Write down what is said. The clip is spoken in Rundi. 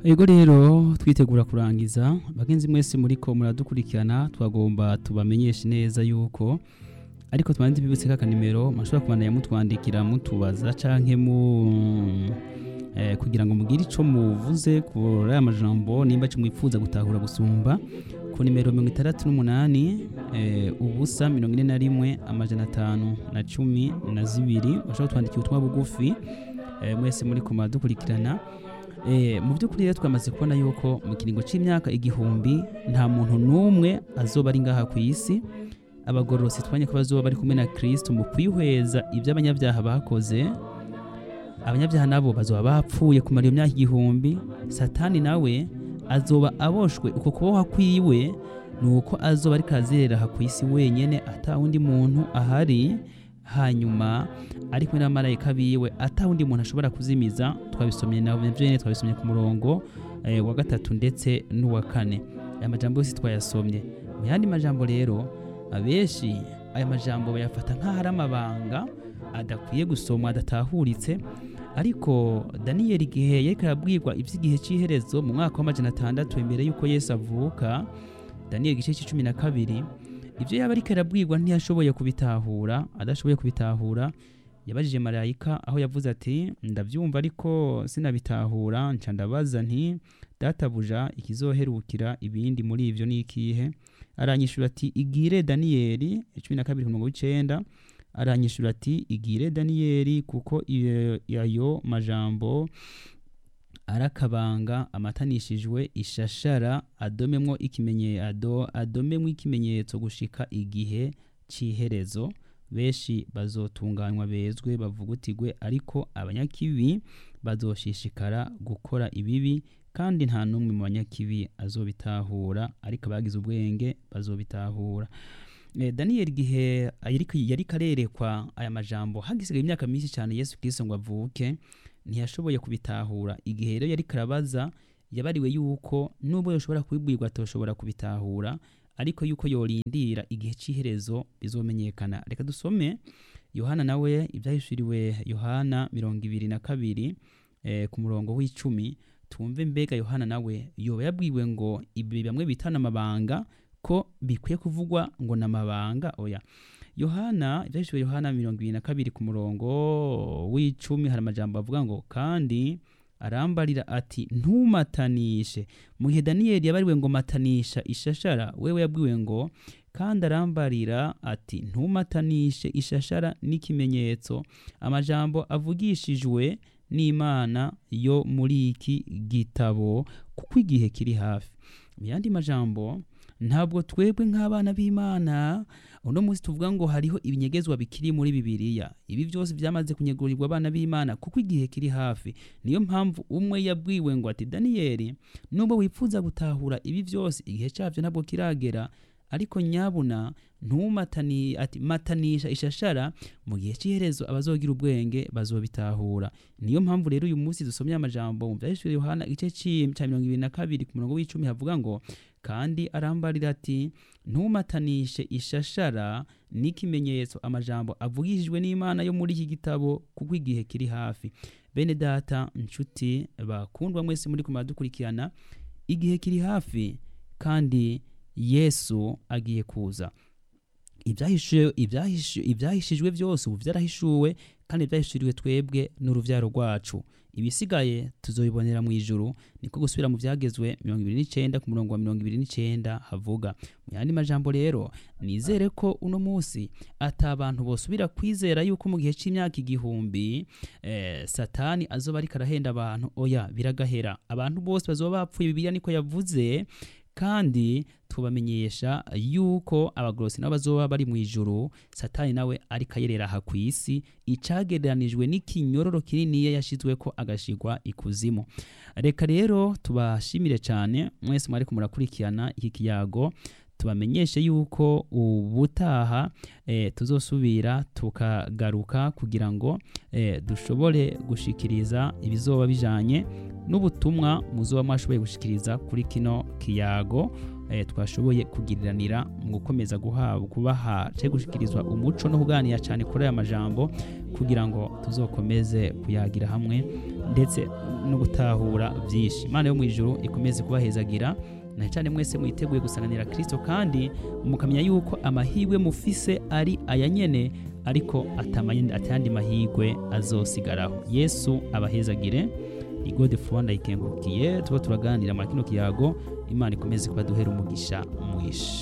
ego rero twitegura kurangiza bagenzi mwese muriko muradukurikirana twagomba tubamenyeshe neza yuko ariko tubanze bibutse kaka nimero mashobora kubandanya mutwandikira mutubaza canke mu eh, kugira ngo mugire ico muvuze kuri aya majambo nimba ico mwifuza gutahura gusumba ku nimero mirongo itandatu n'umunani eh, ubusa mirongo ine na rimwe amajana atanu na cumi na zibiri bashobora kutwandikira ubutumwa bugufi eh, mwese muriko muradukurikirana Eh, mu by'ukuri rero twamaze kubona yuko mu kiringo cy'imyaka igihumbi nta muntu n'umwe azoba ari ngaha ku isi abagororotsi twanye ko bazoba bari kumwe na kristo mu kwihweza ibyo abanyabyaha bakoze abanyabyaha nabo bazoba bapfuye kumara iyo myaka igihumbi satani nawe azoba aboshwe uko kuboha kwiwe ni uko azoba ariko azerera aha ku isi wenyene ata wundi muntu ahari hanyuma ari kumwe n'abamarayika biwe ata wundi muntu ashobora kuzimiza twabisomye na vyene twabisomye ku murongo eh, wa gatatu ndetse n'uwa kane aya majambo yose twayasomye mu yandi majambo rero abenshi aya majambo bayafata nk'aho ari amabanga adakwiye gusomwa adatahuritse ariko daniyeli igihe yariko arabwirwa ivy'igihe c'iherezo mu mwaka w'amajana atandatu imbere y'uko yesu avuka daniyeli igice c'icumi na kabiri ibyo yaba ariko arabwirwa ntiyashoboye kubitahura adashoboye kubitahura yabajije marayika aho yavuze ati ndabyumva ariko sinabitahura nca ndabaza nti databuja ikizoherukira ibindi muri ibyo ni ikihe aranyishura ati igire daniyeli cumi na kabiri ku murongo w'icenda aranyishura ati igire daniyeli kuko iyo- ayo majambo arakabanga amatanishijwe ishashara adomemwo ikimenye ado adomemwo ikimenyetso gushika igihe c'iherezo benshi bazotunganywa bezwe bavugutigwe ariko abanyakibi bazoshishikara gukora ibibi kandi nta n'umwe mu banyakibi azobitahura ariko abagize ubwenge bazobitahura Eh, daniyeli igihe yariko yariko arerekwa aya majambo hagisigaye imyaka myinshi cyane yesu kristo ngo avuke ntiyashoboye kubitahura igihe rero yariko arabaza yabariwe yuko nubwo yoshobora kubibwirwa atoshobora kubitahura ariko yuko yorindira igihe c'iherezo bizomenyekana reka dusome yohana nawe ibyahishuriwe yohana mirongo ibiri na kabiri eh, ku murongo w'icumi twumve mbega yohana nawe yoba yabwiwe ngo ibi bamwe bitana amabanga ko bikwiye kuvugwa ngo ni amabanga oya yohana ibyahishuriwe yohana mirongo ibiri na kabiri ku murongo w'icumi hari amajambo avuga ngo kandi arambarira ati ntumatanishe mu gihe daniyeli yabariwe ngo matanisha ishashara wewe yabwiwe ngo kandi arambarira ati ntumatanishe ishashara n'ikimenyetso amajambo avugishijwe n'imana yo muri iki gitabo kuko igihe kiri hafi mu yandi majambo ntabwo twebwe nk'abana b'imana uno munsi tuvuga ngo hariho ibinyegezwa bikiri muri bibiliya ibi byose byamaze kunyegurirwa abana b'imana kuko igihe kiri hafi niyo mpamvu umwe yabwiwe ngo ati daniyeli nubwo wifuza gutahura ibi byose igihe cyabyo ntabwo kiragera ariko nyabuna ntumatani ati matanisha ishashara mu gihe cy'iherezo abazogira ubwenge bazobitahura niyo mpamvu rero uyu munsi dusomye amajambo mu byahishuriwe yohana igice ci- cya mirongo ibiri na kabiri ku murongo w'icumi havuga ngo kandi arambarira ati ntumatanishe ishashara n'ikimenyetso amajambo avugishijwe n'imana yo muri iki gitabo kuko igihe kiri hafi bene data nshuti bakundwa mwese muri kumara dukurikirana igihe kiri hafi kandi yesu agiye kuza ibyahishuwe ibyahishu- ibyahishijwe byose ubu byarahishuwe kandi ibyahishuriwe twebwe n'uruvyaro rwacu ibisigaye tuzobibonera mu ijuru niko gusubira mu byagezwe mirongo ibiri n'icenda ku murongo wa mirongo ibiri n'icenda havuga mu yandi majambo rero nizere ko uno munsi ata abantu bosubira kwizera yuko mu gihe c'imyaka igihumbi eh, satani azoba ariko arahenda abantu oya biragahera abantu bose bazoba bapfuye bibiliya niko yavuze kandi tubamenyesha yuko abagorosi nabo bazoba bari mu ijuru satani nawe ariko ayerera aha ku isi icagereranijwe n'ikinyororo kininiya yashizweko agashigwa ikuzimu reka rero tubashimire cyane mwese mwariko murakurikirana iki kiyago tubamenyeshe yuko ubutaha e, tuzosubira tukagaruka kugira ngo e, dushobore gushikiriza ibizoba bijanye n'ubutumwa muzoba mwashoboye gushikiriza kuri kino kiyago e, twashoboye kugiriranira mu gukomeza guhabwa kubaha cyo gushikirizwa umuco no kuganira cyane kuri aya majambo kugira ngo tuzokomeze kuyagira hamwe ndetse no gutahura byinshi imana yo mu ijuru ikomeze kubahezagira na cyane mwese mwiteguye gusanganira kirisito kandi mukamenya yuko amahirwe mufise ari aya nyene ariko atamanye- atayandi mahirwe azosigaraho yesu abahezagire ni gode fuwanda ikengurukiye tuba turaganira muri kino kiyago imana ikomeze kubaduhera umugisha mwishi